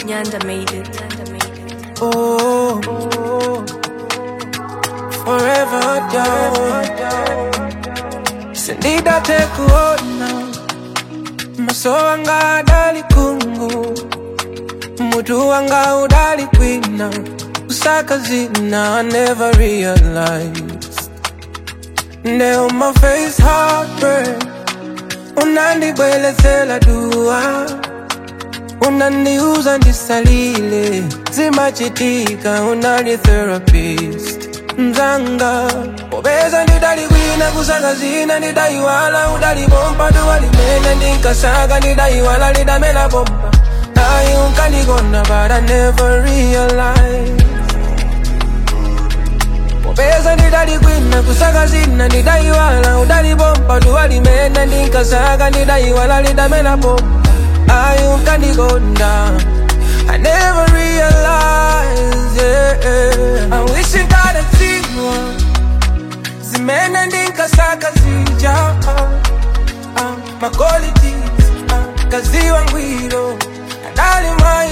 Nyanda made it. Nyanda made it. Oh, forever down. Sindida tekuona maso wanga adali kungu mutu wanga udali kwina kusaka zina I never realized Now my face heartbreak unandibwelezela dua unaniuza ndisalile zimachitika unali therapist mzanga popeza ndidalikwina kusaka zina ndidaiwala udalipompa duwalimene ndinkasaka ndidaiwala lidamela pompa ayi unkandikonda but I never realized popeza ndidalikwina kusaka zina ndidaiwala udalipompa duwalimene ndinkasaka ndidaiwala lidamela pompa ayi unkandikonda I never realized, yeah. I wish I got a zero. Zimene ndinkasaka zija. Uh, uh, my qualities, uh, kaziwa ngwiro. Adali my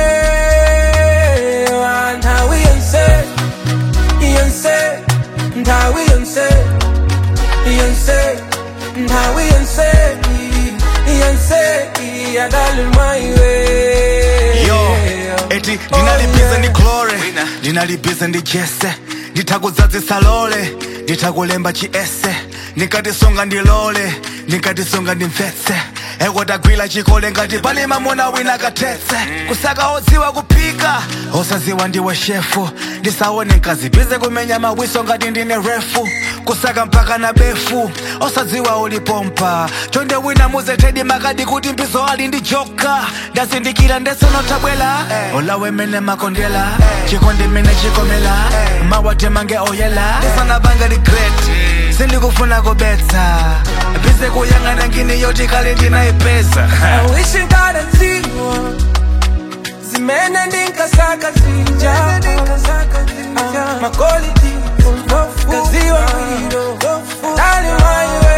way. And how we unsaid, unsaid, and how we unsaid, unsaid, and how we unsaid, unsaid. Adali my way. yo eti ndinalibize ndi chlore ndinalibize ndi jese nditakudzadzisa lole nditakulemba chiese ndinkatisonga ndilole ndinkatisonga ndimvetse ekotagwira chikole ngati pali mamuna wina kathetse kusaka odziwa kuphika osaziwa ndiwe shefu ndisaone nkazibize kumenya mawiso ngati ndine refu kusaka mpaka na befu osadziwa ulipompa chonde wina muzetedi makadi kuti mbizo ali ndi joka ndazindikira ndesonotabwela olawe mene makondela chikondi mene chikomela mawatemange oyela ndisanabanga regret sindikufuna kubetsa bize kuyang'ana ngini yoti kale ndinayipeza I wish I got a zero. Zimene ndinkasaka zija. Uh, my quality, kaziwa ngwiro. Dali my way.